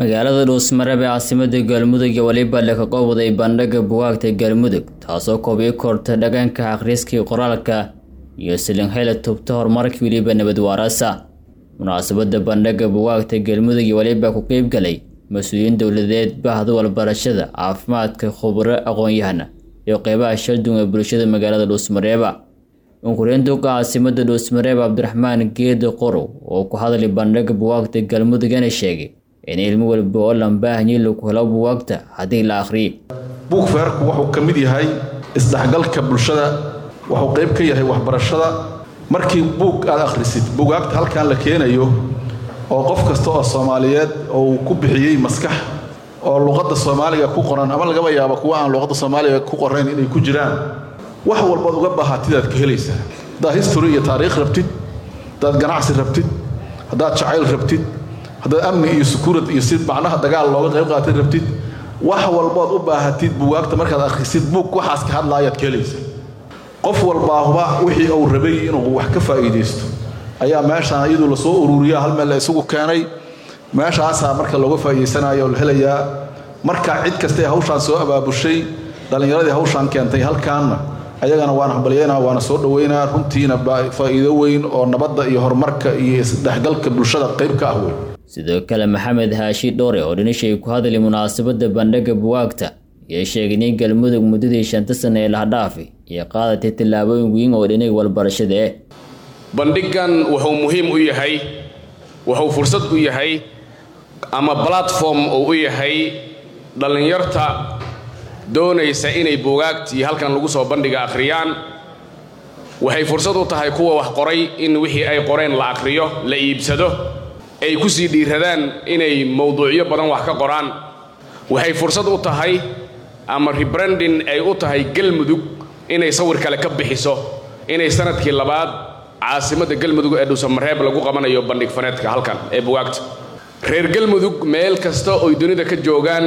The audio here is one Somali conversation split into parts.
magaalada dhuusmareb ee caasimada galmudug iyo weliba laka qowday bandhiga bugaagta galmudug taasoo koobiyo korta dhaqanka akhriskii qoraalka iyo silinhayla tubta horumarkii weliba nabad waarasa munaasabada bandhiga bugaagta galmudug iyo weliba ku qeybgalay mas-uuliyiin dowladeed bahda walbarashada caafimaadka khubro aqoon-yahana iyo qeybaha shaldun ee bulshada magaalada dhuusmareeba unkureyntuka caasimada dhuusmareeb cabdiraxmaan geedi qorow oo ku hadlay bandhiga bugaagta galmudugana sheegay in ilmo walba oo lambaahanyi lagu helo bugaagta haddii la akhriyo buug feerku wuxuu ka mid yahay isdhexgalka bulshada wuxuu qayb ka yahay waxbarashada markii buug aad akhrisid bugaagta halkan la keenayo oo qof kasta oo soomaaliyeed oo uu ku bixiyey maskax oo luqadda soomaaliga ku qoran ama lagaba yaabo kuwa aan luqadda soomaaliga ku qorayn inay ku jiraan wax walbaad uga baahatidaad ka helaysaa haddaad history iyo taariikh rabtid haddaad ganacsi rabtid haddaad jacayl rabtid haddaad amni iyo sukuurad iyo si macnaha dagaal looga qayb qaatid rabtid wax walbood u baahatid bugaagta markaad akhrisid buug waxaas ka hadlaayaad ka helaysaa qof walbaahuba wixii uu rabay inuu wax ka faa'iidaysto ayaa meeshaan iyadu lasoo ururiya hal meel la isugu keenay meeshaasaa marka looga faa'iidaysanayo la helayaa marka cid kastae hawshaan soo abaabushay dhallinyaradii hawshaan keentay halkaanna ayagana waan hambalyeynaa waana soo dhoweynaa runtiina faa'iido weyn oo nabadda iyo horumarka iyo isdhexgalka bulshada qayb ka ah wey sidoo kale maxamed haashi dhowre oo dhinishay ku hadlay munaasabada bandhiga bugaagta iyo sheegay in galmudug muddadii shanta sane ee lahadhaafi iyo qaadatay tallaabooyin weyn oo dhinay walbarashada eh bandhigan wuxuu muhiim u yahay wuxuu fursad u yahay ama platform uu u yahay dhallinyarta doonaysa inay buugaagtii halkan lagu soo bandhiga akhriyaan waxay fursad u tahay kuwa wax qoray in wixii ay qoreen la akhriyo la iibsado ay ku sii dhiiradaan inay mowduucyo badan wax ka qoraan waxay fursad u tahay ama rebranding ay u tahay galmudug inay sawir kale ka bixiso inay sanadkii labaad caasimadda galmudug ee dhuusamareeb lagu qabanayo bandhig faneedka halkan ee bugaagta reer galmudug meel kasta oy dunida ka joogaan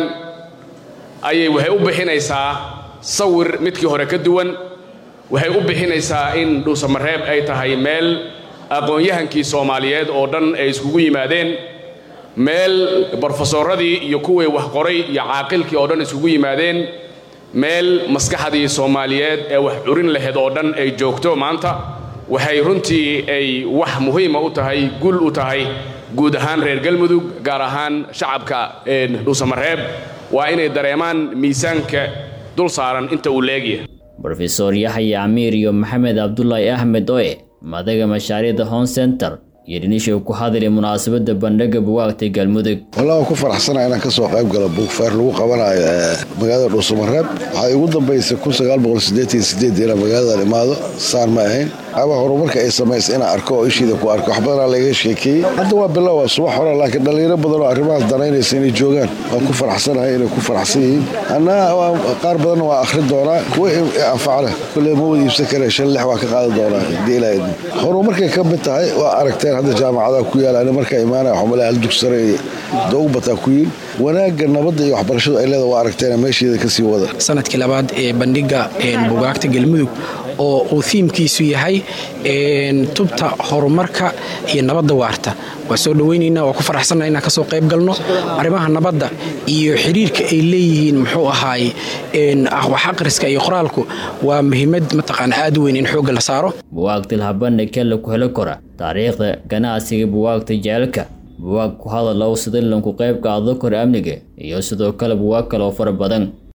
ayay waxay u bixinaysaa sawir midkii hore ka duwan waxay u bixinaysaa in dhuusamareeb ay tahay meel aqoon-yahankii soomaaliyeed oo dhan ay iskugu yimaadeen meel brofesoradii iyo kuwii wax qoray iyo caaqilkii oo dhan iskugu yimaadeen meel maskaxdii soomaaliyeed ee wax curin laheyd oo dhan ay joogto maanta waxay runtii ay wax muhiima u tahay gul u tahay guud ahaan reer galmudug gaar ahaan shacabka dhuusamareeb waa inay dareemaan miisaanka dul saaran inta uu leegyahay rofeor yaxya camiir iyo maxamed cabdulaahi axmed oe madaga mashaariicda home center iyo dhinisha ku hadlay munaasabada bandhiga bugaagta galmudug wallah waan ku faraxsanaa inaan kasoo qayb galo buugfeer lagu qabanayo magaalada dhuusamareeb waxay ugu dambaysay inaan magaaladan imaado saan ma ahayn ama horumarka ay samaysa inaan arko oo ishiida ku arko wax badanaa laga sheekeeyey hadda waa bilow waa subax hore laakiin dhallinyaro badan oo arrimahaas danaynaysa inay joogaan waan ku faraxsanahay inay ku faraxsan yihiin annaa qaar badanna waa akhrin doonaa kuwa anfacleh kulle ma wada iibsan karee shan lix waa ka qaadan doonaa hadii ilaa idmo horumarkay ka mid tahay waa aragteen hadda jaamacadaha ku yaala ani markaa imaanaya xumale hal dugsare iyo doogu bataa ku yiin wanaagga nabadda iyo waxbarashadu ay leeda waa aragteen meesheeda kasii wada sanadkii labaad ee bandhiga bugaagta galmudug oo uu thiimkiisu yahay tubta horumarka iyo nabadda waarta waa soo dhoweynaynaa waa ku faraxsanna inaan kasoo qayb galno arrimaha nabadda iyo xiriirka ay leeyihiin muxuu ahaay wax aqriska iyo qoraalku waa muhiimad mataqaana aad weyn in xoogga la saaro buwaagta lahabandhigka laku helo kora taariikhda ganacsiga buwaagta jecelka buwaag ku hadalow sida lanku qayb qaado kora amniga iyo sidoo kale buwaag kale oo fara badan